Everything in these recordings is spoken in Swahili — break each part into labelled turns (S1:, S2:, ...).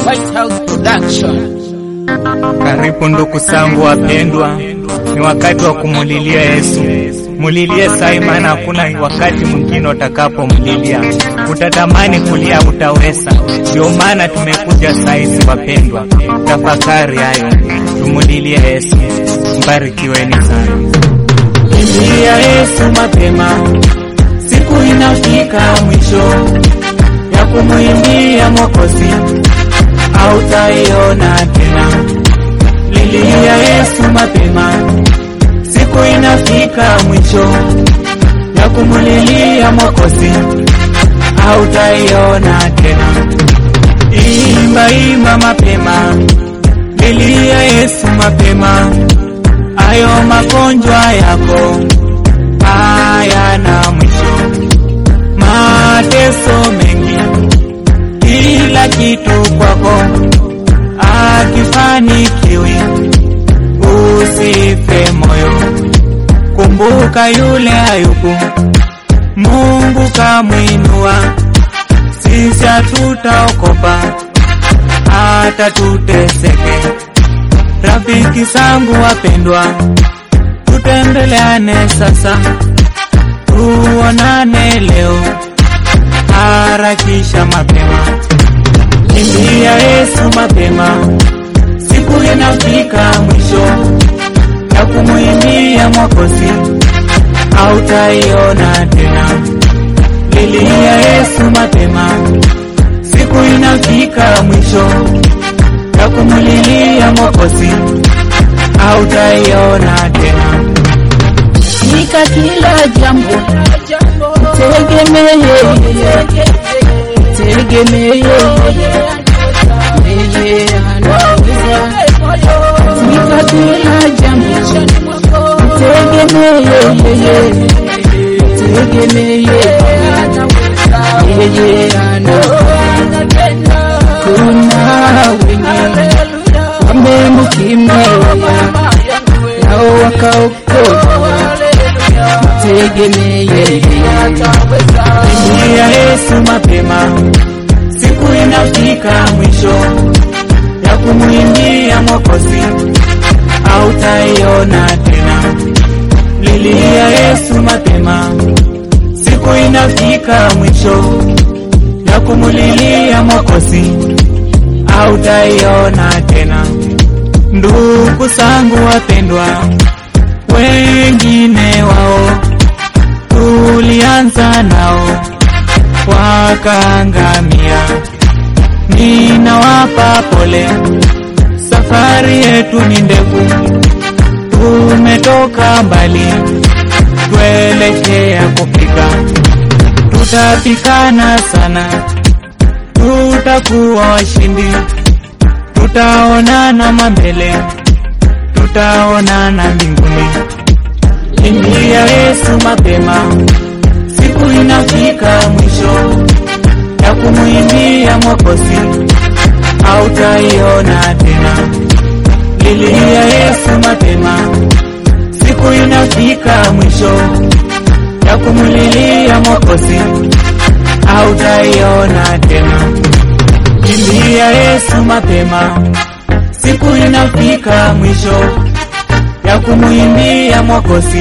S1: White House Production.
S2: Karibu ndugu zangu wapendwa, ni wakati wa kumulilia Yesu. Mulilie sai, maana hakuna wakati mwingine utakapomlilia. Utatamani kulia, utaweza. Ndio maana tumekuja saizi, wapendwa, tafakari hayo, tumulilie Yesu. Mbarikiweni sana.
S3: Lilia Yesu mapema, siku inafika mwisho ya kumwimbia Mwokozi, hautaiona tena. Lilia Yesu mapema, siku inafika mwisho ya kumulilia Mwokozi, hautaiona tena. Imba imba mapema, lilia Yesu mapema, ayo magonjwa yako hayana mwisho, mateso mengi, kila kitu kwako akifanikiwi, usife moyo. Kumbuka yule Ayubu, Mungu kamwinua, sisi hatutaokopa hata tuteseke. Rafiki zangu wapendwa, tutembeleane sasa, tuonane leo, harakisha mapema, kimbia Yesu mapema, siku inafika mwisho ya kumwimbia Mwokozi, hautaiona tena. Lilia Yesu mapema, siku inafika mwisho ya kumulilia Mwokozi, hautaiona tena.
S1: Nika kila jambo tegemee, tegemee yeye anaweza. Nika kila jambo tegemee yeye, tegemee yeye anaweza. Kuna wengi wamemkimbia nao wakaokoka, tegemee yeye.
S3: Lilia Yesu mapema, siku inafika mwisho ya kumwimbia Mwokozi, hautaiona tena. Lilia Yesu mapema, siku inafika mwisho ya kumulilia Mwokozi, hautaiona tena. Ndugu zangu wapendwa, wengine wao tulianza nao wakaangamia. Ninawapa pole, safari yetu ni ndefu, tumetoka mbali, tuelekea kufika. Tutapikana sana, tutakuwa washindi, tutaonana mambele, tutaonana mbinguni. Kimbia Yesu mapema, siku inafika mwisho ya kumwimbia Mwokozi, hautaiona tena. Lilia Yesu mapema, siku inafika mwisho ya kumulilia Mwokozi, hautaiona tena. Kimbia Yesu mapema, siku inafika mwisho ya kumwimbia Mwokozi,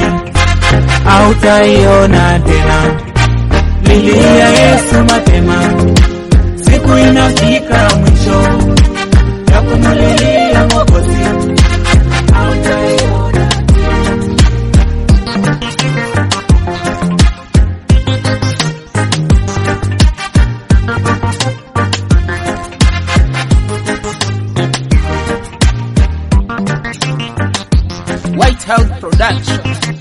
S3: hautaiona tena. Lilia Yesu mapema, siku inafika mwisho ya kumulilia Mwokozi, hautaiona
S1: White House Production.